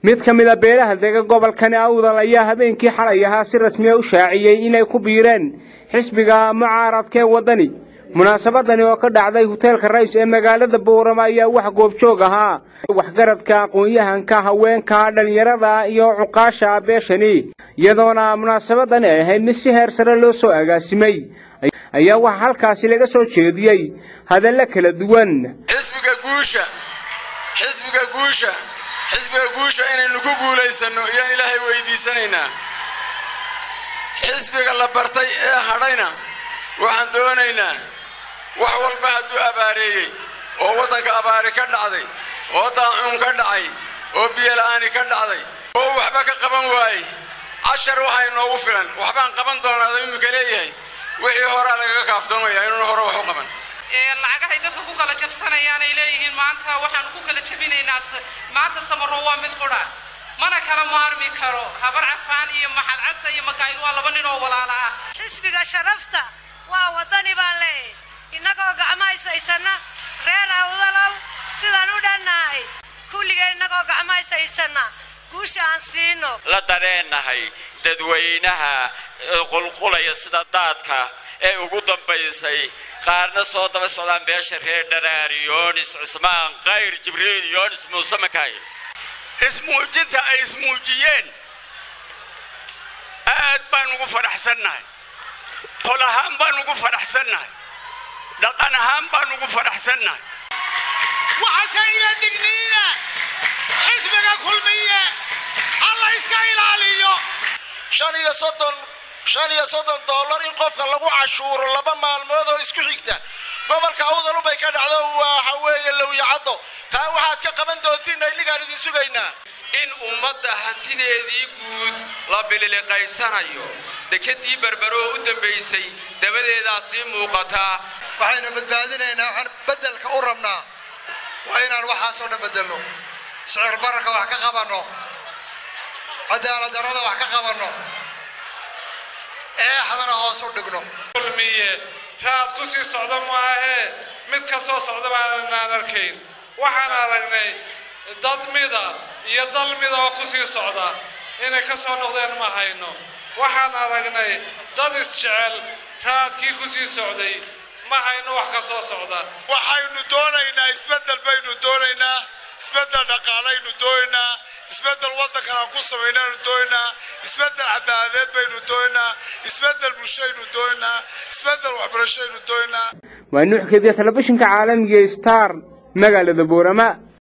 mid ka mid a beelaha dega gobolkani awdal ayaa habeenkii xalay ahaa si rasmiya u shaaciyey inay ku biireen xisbiga mucaaradka ee waddani munaasabadani oo ka dhacday hoteelka rays ee magaalada boorama ayaa wax goobjoog ahaa waxgaradka aqoon-yahanka haweenka dhallinyarada iyo cuqaasha beeshani iyadoona munaasabadani ay ahayd mid si heer sare loo soo agaasimay ayaa waxaa halkaasi laga soo jeediyey hadallo kala duwan xisbiga guusha xisbiga guusha xisbiga guusha inaynu ku guulaysanno iyaan ilaahay weydiisanaynaa xisbiga la bartay ee hadhayna waxaan doonaynaa wax walba hadduu abaareeyey oo waddanka abaari ka dhacday oo daacuun ka dhacay oo biyola'aani ka dhacday oo waxba ka qaban waayey cashar waxaa inoogu filan waxbaan qaban doonaada imika leeyahay wixii horaa lagaga kaaftoomaya inuuna hore wax u qaban lacagahay dadka ku kala jabsanayaan ay leeyihiin maanta waxaanu ku kala jabinaynaa maanta samaro waa mid qudha mana kala maarmi karo habar cafaan iyo maxad casa iyo makaayil waa laba nin oo walaala ah xisbiga sharafta waa waddani baan leeyahay innagoo gacmahaysaysanna reer awdalow sidaan u dhannahay kulligee innagoo gacmahaysaysanna guusha aan siino la dareennahay dadweynaha qulqulaya sida daadka ee ugu dambaysay qaarna soo daba socdaan beesha reer dharaar yoonis cusmaan kayr jibriil yoonis muuse makaayil ismuujinta ay ismuujiyeen aad baan ugu faraxsannahay tol ahaan baan ugu faraxsannahay dhaqan ahaan baan ugu faraxsannahay waxase ila digniina xisbiga kulmiye alla iska ilaaliyo shan iyo soddon shan iyo soddon dollar in qofka lagu cashuuro laba maalmood oo isku xigta gobolka awdalubay ka dhacdo waxa weeye lowyacaddo taa waxaad ka qaban doontiin aynigaan idin sugaynaa in ummadda hantideedii guud la bililiqaysanayo dekadii berberoo u dambaysay dabadeedaa sii muuqataa waxayna badbaadinaynaa waxaan beddelka u rabnaa waa inaan waxaasoo dhan beddelno sicir bararka wax ka qabanno cadaalad darrada wax ka qabanno eexdana hoos u dhigno kulmiye raad ku sii socda maahee mid ka soo socda baanaan arkayn waxaan aragnay dad mida iyo dal mida oo ku sii socda inay ka soo noqdeen ma hayno waxaan aragnay dad isjecel raadkii ku sii socday ma hayno wax ka soo socda waxaynu doonaynaa isbeddel baynu doonaynaa isbeddel dhaqaalaynu doonaynaa isbeddel waddankan aan ku samaynaynu doonaynaa isbeddel cadaaladeed baynu doonaynaa isbeddel bulshaynu doonaynaa isbeddel waxbarashaynu doonaynaa waa nuux kediya telefishinka caalamiga star magaalada boorama